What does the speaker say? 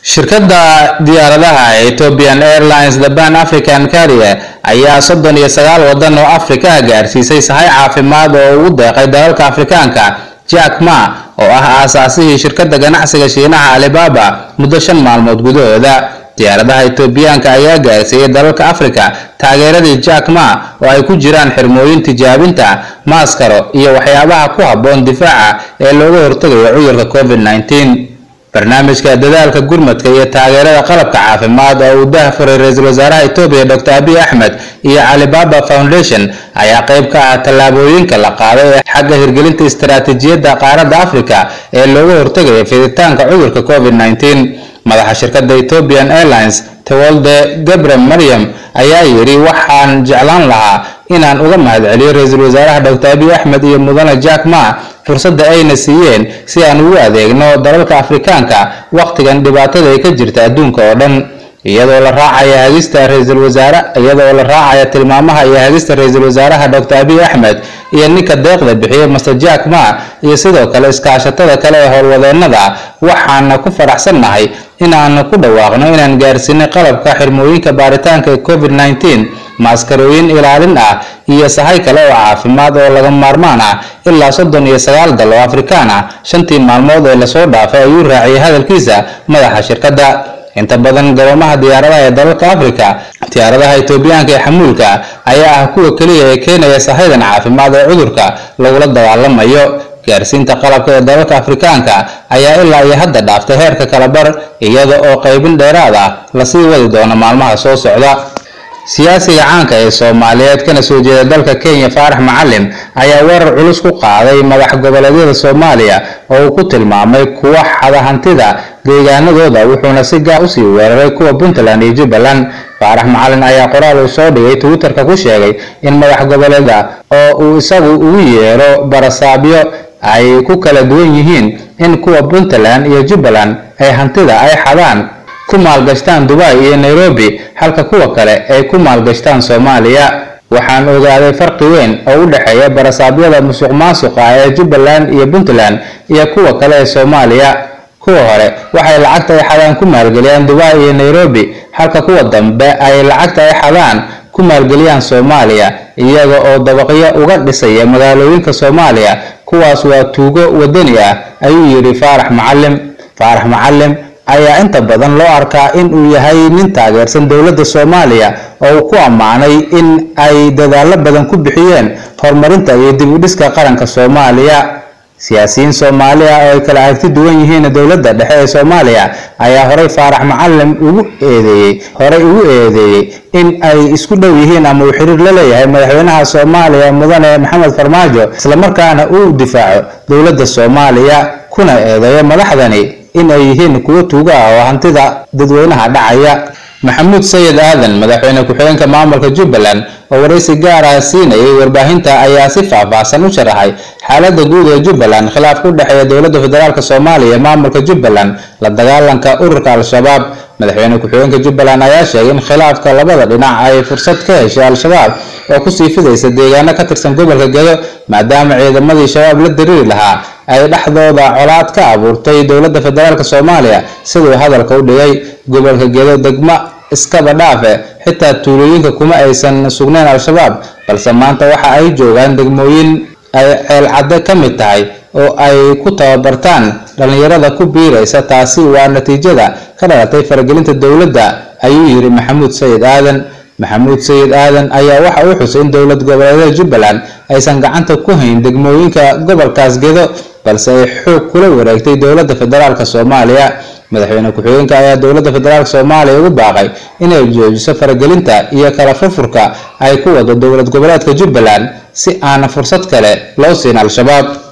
shirkadda diyaaradaha ethiopian airlines the pan african carrier ayaa soddon iyo sagaal waddan oo afrika ah gaarsiisay sahay caafimaad oo ugu deeqay dalalka afrikaanka jack ma oo ah aasaasihii shirkadda ganacsiga shiinaha alibaba muddo shan maalmood gudahooda diyaaradaha etoobiyaanka ayaa gaarsiiyey dalalka afrika taageeradii jack ma oo ay ku jiraan xirmooyin tijaabinta maaskaro iyo waxyaabaha ku habboon difaaca ee looga hortagayo cudurka covid 19 barnaamijka dadaalka gurmadka iyo taageerada qalabka caafimaad oo uu daahfuray ra-iisul wasaaraha etoobiya dr abiy axmed iyo alibaba foundation ayaa qayb ka ah tallaabooyinka la qaaday ee xagga hirgelinta istaraatiijiyadda qaaradda afrika ee looga hortagayo fiditaanka cudurka covid 19 madaxa shirkadda ethiopian airlines tewolde gabre maryam ayaa yidhi waxaan jeclaan lahaa inaan uga mahadceliyo ra-iisul wasaaraha dr abiy axmed iyo mudane jack ma fursadda ayna siiyeen si aan ugu adeegno dalalka afrikaanka wakhtigan dhibaatada ay ka jirta adduunka oo dhan iyadoo la raacaya hagista ra-iisul wasaare iyadoo la raacaya tilmaamaha iyo hagista ra-iisul wasaaraha dr abiy axmed iyo ninka deeqda bixiyey master jack ma iyo sidoo kale iskaashatada kale ee howlwadeennada waxaana ku faraxsannahay inaanu ku dhawaaqno inaan gaarsiinay qalabka xirmooyinka baaritaanka ee covid 19 maaskarooyin ilaalin ah iyo sahay kale oo caafimaad oo laga maarmaan ah ilaa soddon iyo sagaal dal oo afrikaan ah shantii maalmood ee lasoo dhaafay ayuu raaciyay hadalkiisa madaxa shirkadda inta badan garomaha diyaaradaha ee dalalka afrika diyaaradaha etoobiyaanka ee xamuulka ayaa ah kuwa keliya ee keenaya sahaydan caafimaad ee cudurka lagula dagaalamayo gaarsiinta qalabka ee dalalka afrikaanka ayaa ilaa iyo hadda dhaaftay heerka kalabar iyada oo qaybin dheeraad ah lasii wadi doono maalmaha soo socda siyaasiga caanka ee soomaaliyeed kana soo jeeda dalka kenya faarax macalin ayaa weerar culus ku qaaday madax goboleedyada soomaaliya oo uu ku tilmaamay kuwa xada hantida deegaanadooda wuxuuna si gaar usii weeraray kuwa puntland iyo jubbaland faarax macalin ayaa qoraal uu soo dhigay twitterka ku sheegay in madax goboleeda oo uu isagu ugu yeero barasaabyo ay ku kala duwan yihiin in kuwa puntland iyo jubbaland ay hantida ay xadaan ku maalgashtaan dubai iyo nairobi halka kuwa kale ay ku maalgashtaan soomaaliya waxaan ogaaday farqi weyn oo u dhexeeya barasaabyada musuq maasuqa ee jubbaland iyo puntland iyo kuwa kale ee soomaaliya kuwa hore waxay lacagta ay xadaan ku maalgeliyaan dubai iyo nairobi halka kuwa dambe ay lacagta ay xadaan ku maalgeliyaan soomaaliya iyaga oo dabaqyo uga dhisaya magaalooyinka soomaaliya kuwaas waa tuugo wadani ah ayuu yidhi faarax macalim faarax macalim ayaa inta badan loo arkaa in uu yahay nin taageersan dowladda soomaaliya oo uu ku ammaanay in ay dadaallo badan ku bixiyeen horumarinta iyo dib u dhiska qaranka soomaaliya siyaasiyiin soomaali ah oo ay kala aragti duwan yihiin dowladda dhexe ee soomaaliya ayaa horey faarax macalim ugu eedeeyey horey ugu eedeeyey in ay isku dhow yihiin ama uu xiriir la leeyahay madaxweynaha soomaaliya mudane maxamed farmaajo islamarkaana uu difaaco dowladda soomaaliya kuna eedeeyo madaxdani in ay yihiin kuwo tuuga ah oo hantida dadweynaha dhacaya maxamuud sayid aadan madaxweyne ku-xigeenka maamulka jubbaland oo waraysi gaar ah siinayay warbaahinta ayaa si faahfaahsan u sharaxay xaaladda guud ee jubbaland khilaafka u dhexeeya dowladda federaalk soomaaliya iyo maamulka jubbaland la dagaalanka ururka al-shabaab madaxweyne ku-xigeenka jubbaland ayaa sheegay in khilaafka labada dhinac ay fursad ka heshay al-shabaab oo kusii fidaysa deegaano ka tirsan gobolka gedo maadaama ciidamadii shabaab la diriiri lahaa ay dhexdooda colaad ka abuurtay dowladda federaalk soomaaliya siduu hadalka u dhigay gobolka gedo degmo iskaba dhaafe xitaa tuulooyinka kuma aysan sugnayn al-shabaab balse maanta waxa ay joogaan degmooyin ay ceelcadde ka mid tahay oo ay ku tababartaan dhallinyarada ku biiraysa taasi waa natiijada ka dhalatay faragelinta dowladda ayuu yidhi maxamuud sayid aadan maxamuud sayid aadan ayaa waxa uu xusay in dowlad goboleedyada jubbaland aysan gacanta ku hayn degmooyinka gobolkaas gedo balse ay xoog kula wareegtay dowladda federaalk soomaaliya madaxweyne ku-xigeenka ayaa dowladda federaalk soomaaliya ugu baaqay inay joojiso faragelinta iyo kala furfurka ay ku wado dowlad goboleedka jubbaland si aan fursad kale loo siin al-shabaab